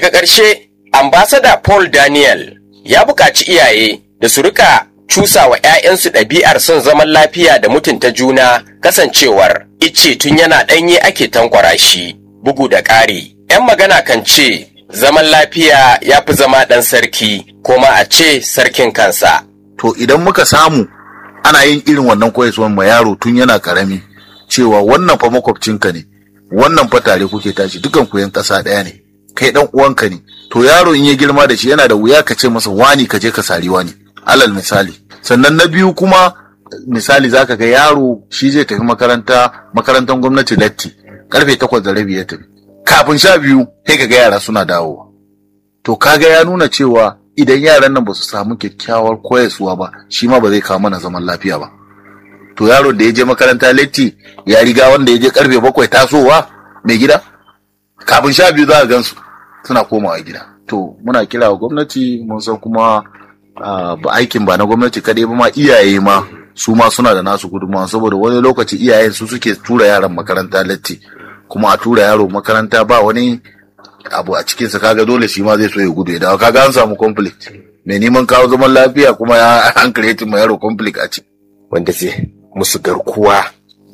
Daga ƙarshe, ambasada Paul Daniel ya buƙaci iyaye da su rika cusa wa 'ya'yansu ɗabi'ar son zaman lafiya da mutunta juna kasancewar ice tun yana ɗanye ake tankwara shi bugu da ƙari. 'Yan magana kan ce zaman lafiya ya fi zama ɗan sarki ko ma a ce sarkin kansa. to idan muka samu ana yin irin wannan koyaswan ma yaro tun yana karami cewa wannan fa makwabcinka ne wannan fa tare kuke tashi dukan ku yan ƙasa ɗaya ne kai dan uwanka ne to yaro in ya girma da shi yana da wuya ka ce masa wani ka je ka sari wani alal misali sannan na biyu kuma misali zaka ga yaro shi zai tafi makaranta makarantar gwamnati latti karfe takwas da rabi ya tafi kafin sha biyu sai ka ga yara suna dawowa to kaga ya nuna cewa idan yaran nan ba su samu kyakkyawar koyaswa ba shi ma ba zai kawo mana zaman lafiya ba to yaro da ya je makaranta latti ya riga wanda ya je karfe bakwai tasowa mai gida kafin sha biyu za a gansu suna komawa gida to muna kira wa gwamnati mun san kuma ah, ba aikin ba na gwamnati kaɗai ba ma iyaye ma su ma suna da nasu gudunmawa saboda wani lokaci iyayen su suke tura yaran makaranta latti kuma a tura yaro makaranta ba wani abu a cikinsa kaga dole shi ma zai so ya gudu ya dawo kaga an samu conflict mai neman kawo zaman lafiya kuma ya an creating ma yaro conflict a ciki wanda zai musu garkuwa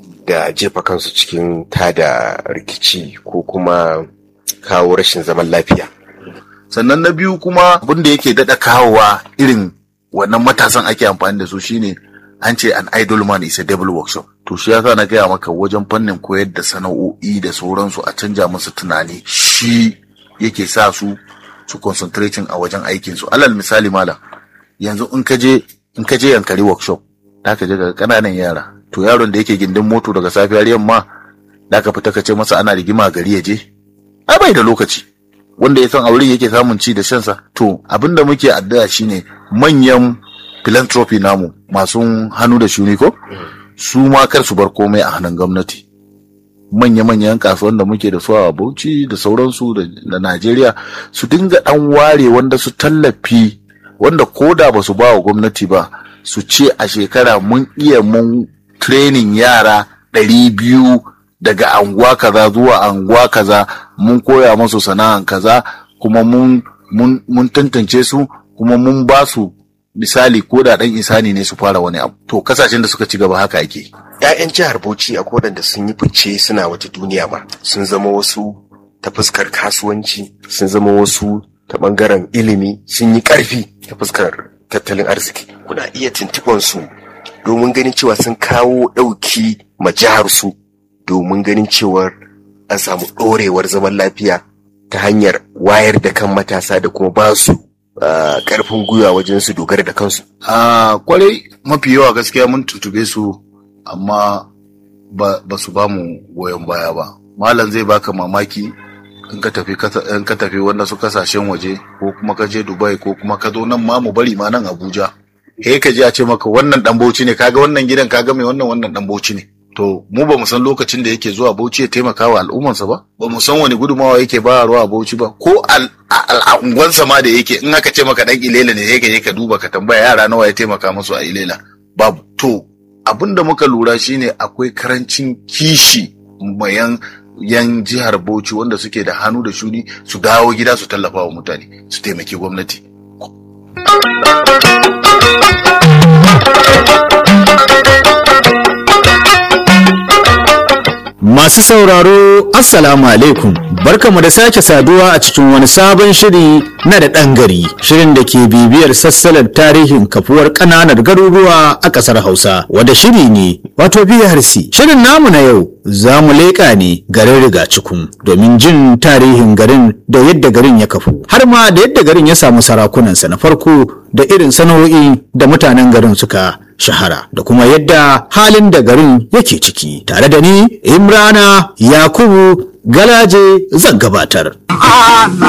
da jefa kansu cikin tada rikici ko kuma kawo rashin zaman lafiya. sannan na biyu kuma abin da yake daɗa kawowa irin wannan matasan ake amfani da su shine an ce an idol man is a devil workshop to shi yasa na gaya maka wajen fannin koyar da sana'o'i da sauransu a canja musu tunani shi yake sa su su concentrating a wajen aikin su alal misali malam yanzu in ka je in ka je yankari workshop da ka je ga kananan yara to yaron da yake gindin moto daga safiyar yamma da ka fita ka ce masa ana rigima gari ya je ai bai da lokaci wanda ya san aure yake samun ci da shansa to abin da muke addu'a shine manyan philanthropy namu masu hannu da shuni ko su ma kar su bar komai a hannun gwamnati manya-manyan kasuwan da muke da su a Bauchi da sauransu da da Najeriya su dinga dan ware wanda su tallafi wanda koda ba su ba wa gwamnati ba su ce a shekara mun iya mun training yara ɗari biyu daga anguwa kaza zuwa anguwa kaza mun koya musu sana'an kaza kuma mun mun mun tantance su kuma mun ba su misali ko da dan isani ne su fara wani abu to kasashen da suka ci gaba haka ake 'Ya'yan jihar Bauchi a da sun yi fice suna wata duniya ma sun zama wasu ta fuskar kasuwanci sun zama wasu ta bangaren ilimi sun yi ƙarfi ta fuskar tattalin arziki kuna iya tuntuɓar su domin ganin cewa sun kawo ɗauki ma jihar su domin ganin cewar an samu ɗorewar zaman lafiya ta hanyar wayar da kan matasa da kuma ba su ah, ƙarfin gwiwa wajen su dogara da kansu a kwarai mafi yawa gaskiya mun tutube su amma ba, ba su ba mu goyon baya ba malam zai baka mamaki in ka tafi kasa- in ka tafi wanda su kasashen waje ko kuma ka je dubai ko kuma ka zo nan ma mu bari ma nan abuja he ka je a ce maka wannan dan bauchi ne kaga wannan gidan kaga mai wannan wannan dan bauchi ne to mu ba mu san lokacin da yake zuwa bauchi ya taimaka wa al'ummarsa ba ba mu san wani gudumawa yake ba ruwa a bauchi ba ko al- a- al- a unguwansa ma da yake in aka ce maka dan ilela ne sai ka je ka duba ka tambaya yara nawa ya taimaka musu a ilela babu to abin da muka lura shine akwai karancin kishi mayan yan jihar Bauchi wanda suke da hannu da shuni su dawo gida su tallafa wa mutane su taimaki gwamnati Masu sauraro, Assalamu alaikum. Barkamu da sake saduwa a cikin wani sabon shiri na da ɗan gari. Shirin da ke bibiyar sassalar tarihin kafuwar ƙananan garuruwa a ƙasar Hausa. Wanda shiri ne, wato BRC. Shirin namu na yau za mu leƙa ne garin Rigacikun domin jin tarihin garin da yadda garin ya kafu. Har ma da yadda garin ya samu sarakunansa na farko da irin sana'o'i da mutanen garin suka shahara da kuma yadda halin da garin yake ciki tare da ni imrana yakubu galaje zan gabatar ana